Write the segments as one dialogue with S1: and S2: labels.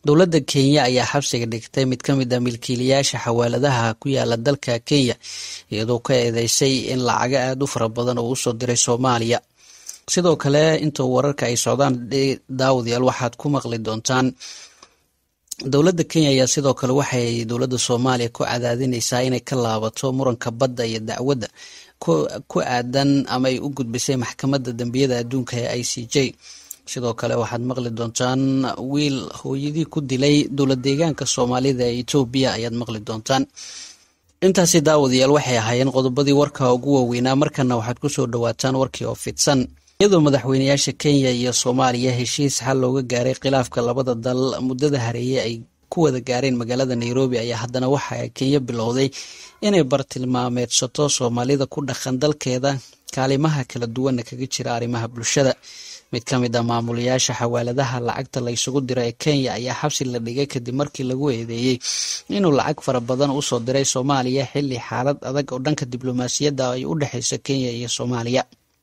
S1: dowladda kenya ayaa xabsiga dhigtay mid ka mid a milkiilayaasha xawaaladaha ku yaala dalka kenya iyadoo ka eedeysay in lacago aada u fara badan oo usoo diray soomaaliya sidoo kale inta wararka ay socdaan daawadayaal waxaad ku maqli doontaan dowladda kenya ayaa sidoo kale waxay dowladda soomaaliya ku cadaadineysaa inay ka laabato muranka badda iyo dacwadda ku aadan ama ay u gudbisay maxkamadda dembiyada adduunka ee i c j sidoo kale waxaad maqli doontaan wiil hooyadii ku dilay dowlad deegaanka soomaalida ee etoobiya ayaad maqli doontaan intaasi daawadayaal waxay ahaayeen qodobadii warka ugu waaweynaa markana waxaad kusoo dhawaataan warkii oo fidsan iyadoo madaxweyneyaasha kenya iyo soomaaliya heshiis xal looga gaaray khilaafka labada dal muddada hareeye ay ku wada gaareen magaalada nairobi ayaa haddana waxa kenya bilowday inay bartilmaameedsato soomaalida ku dhaqan dalkeeda kaalimaha kala duwana kaga jira arrimaha bulshada mid ka mid a maamulayaasha xawaaladaha lacagta la ysugu diro ee kenya ayaa xabsi la dhigay kadib markii lagu eedeeyey inuu lacag fara badan usoo diray soomaaliya xilli xaalad adag oo dhanka diblomaasiyadda ay u dhexeyso kenya iyo soomaaliya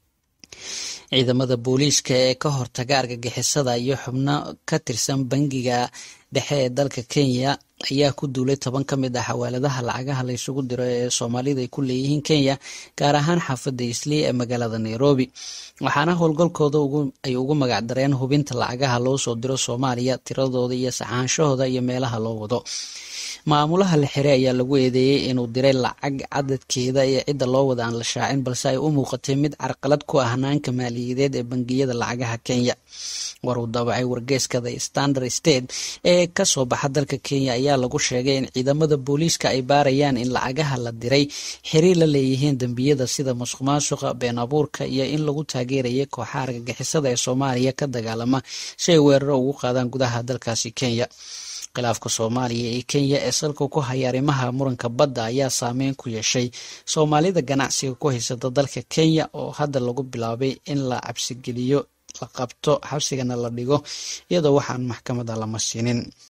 S1: ciidamada booliiska ee ka hortaga argagixisada iyo xubno ka tirsan bangiga dhexe ee dalka kenya ayaa ku duulay toban ka mid ah xawaaladaha lacagaha la ysugu diro ee soomaalida ay ku leeyihiin kenya gaar ahaan xaafadda islii ee magaalada nairobi waxaana howlgalkooda ay ugu magac dareen hubinta lacagaha loo soo diro soomaaliya tiradooda iyo saxaanshahooda iyo meelaha loo wado maamulaha la xiray ayaa lagu eedeeyey inuu diray lacag cadadkeeda iyo cidda loo wada aan la shaacin balse ay u muuqatay mid carqalad ku ah hanaanka maaliyadeed ee bangiyada lacagaha kenya war uu daabacay wargeyska the standard state ee kasoo baxa dalka kenya ayaa lagu sheegay in ciidamada booliiska ay baarayaan in lacagaha la diray xiriir la leeyihiin dembiyada sida musuq maasuqa been abuurka iyo in lagu taageerayay kooxaha argagixisada ee soomaaliya ka dagaalama si ay weeraro ugu qaadaan gudaha dalkaasi kenya khilaafka soomaaliya iyo kenya ee salka ku haya arrimaha muranka badda ayaa saameyn ku yeeshay soomaalida ganacsiga ku haysata dalka kenya oo hadda lagu bilaabay in la cabsigeliyo la qabto xabsigana la dhigo iyadoo waxaan maxkamada lama siinin